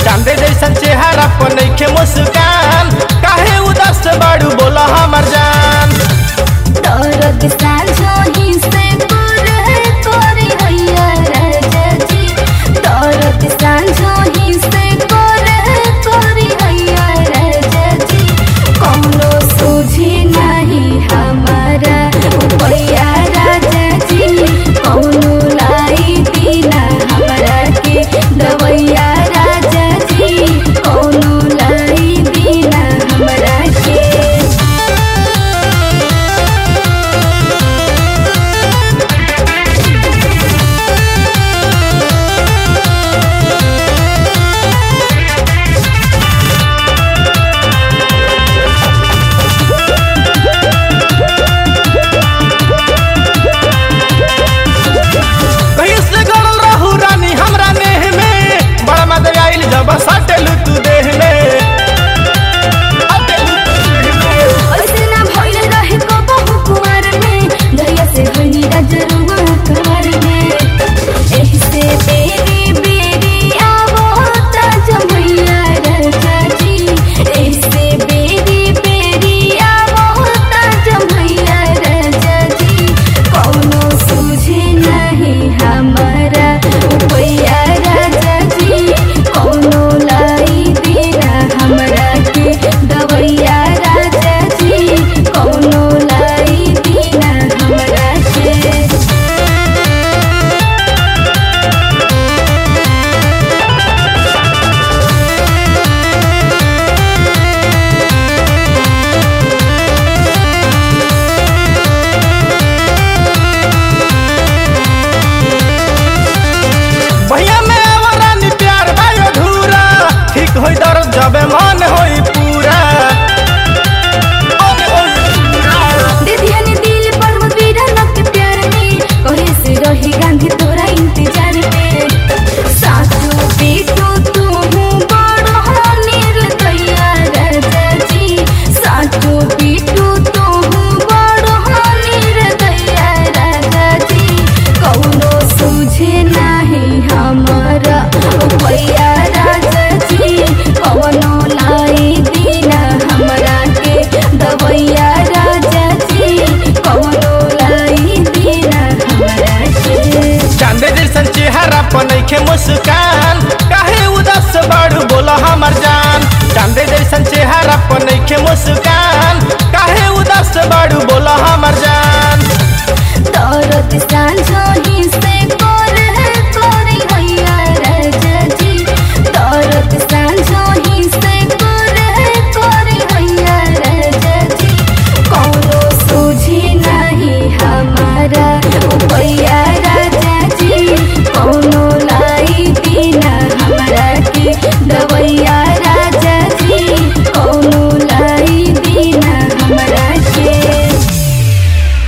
चांदे जैसन चेहरा पर नइखे मुस्कान काहे उदास बाड़ू बोला हमर जान दर्द साँझोही से दूर है तोरी हैया राजा जी दर्द साँझोही से दूर है तोरी हैया राजा जी कौनो सूझी नहीं हमारा भैया राजा जी कौनो लाई दीना हमरा के दवैया राजा जी कौनो लाई दीना हमरा के कहीं से गड़ल रहू रानी हमरा नेह में बड़ा मजा आइल जब सटलू तू देह में सटलू तू देह में। ऐसे ना भइल रहे कबहु कुंवर में दरिया से भइनी राजरुआ कुंवर में एही से बेरी बेरी आवो ता जमैया राजा जी एही से बेरी बेरी आवो ता जमैया राजा जी कौनो सूझे नहीं हमारा भैया राजा जी कौनो लाई देना हमरा के दवैया राजा जी कौनो लाई देना हमरा के भैया में आवा रानी प्यार भाई अधूरा ठीक होई दर्द जबे मन होई पूरा मन होई पूरा। दीदिया ने दिल पर मुदीरा लग प्यार में कहे से रही गांधी तोरा इंतजार में सासू बेटू तू बड़ निर्दया राजा जी सासू बेटू तू बड़ निर्दया राजा जी कौनो सूझे नहीं हमारा भैया राजा जी कौनो लाई दीना हमरा के दवैया राजा जी कौनो लाई दीना हमरा के चांदे जैसन चेहरा पर नइखे मुस्कान काहे उदास बाड़ू बोला हमर जान चांदे जैसन चेहरा पर नइखे मुस्कान काहे उदास बाड़ू बोला हमर जान दर्द साँझोही